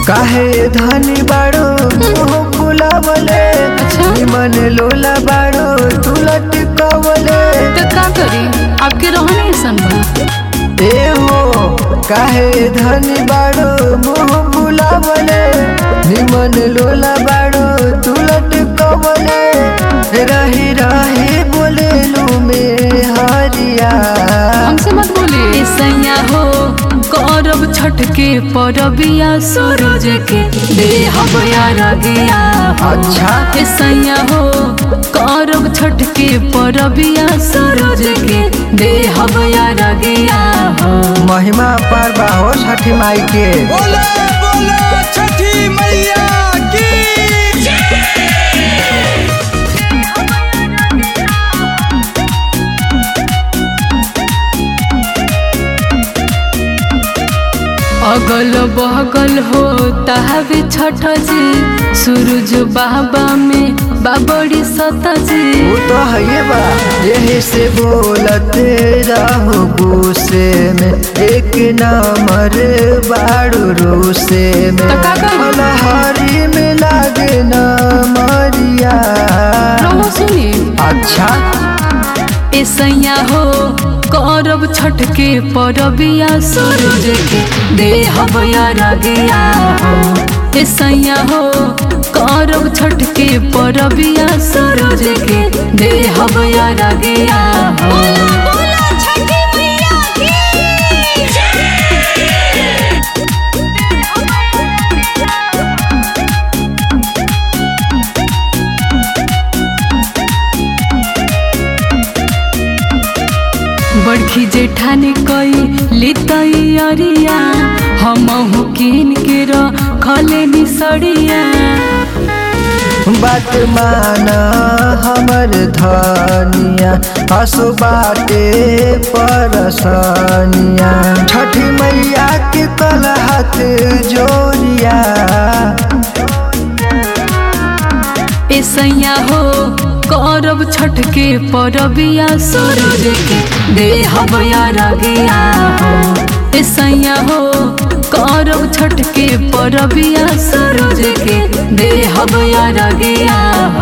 काहे धनी बाड़ो मुंह फुलावले अच्छा। निमन लोला बाड़ो तू लटकावले तो का करी आपके रहने ऐसन बा ए हो काहे धनी बाड़ो मुंह फुलावले निमन लोला बाड़ो तू लटकावले रही रही बोले लू में हरिया हमसे मत बोली सैया हो करब छठ के परबिया सूरज के देहब यार गया अच्छा। ए सैया हो करब छठ के परबिया सूरज के देहब यार गया हो महिमा पर बाहो छठी माई के बोले बोले छठी मैया की अगल बगल हो ताहबे छठ जी सूरज बाबा में बाबड़ी सत जी वो तो है बा यही से बोलते रहो गुस्से में एक नंबर बाड़ू रूसे में तो का करी? फलहारी में लागे न मरिया रहो सुनी अच्छा ए सैया हो करब छठ के परबिया सूरज के देहब यार गया हो ए सैया हो करब छठ के परबिया सूरज के देहब यार गया हो बड़खी जेठानी कई लितई अरिया हम किन के रखले निसड़िया बात माना हमर धनिया हसु बाटे परसनिया छठी मैया के कल हाथ जोड़िया ए सैया हो करब छठ के परबिया सूरज के देहब यार गया हो ए सैया हो करब छठ के परबिया सूरज के देहब यार गया हो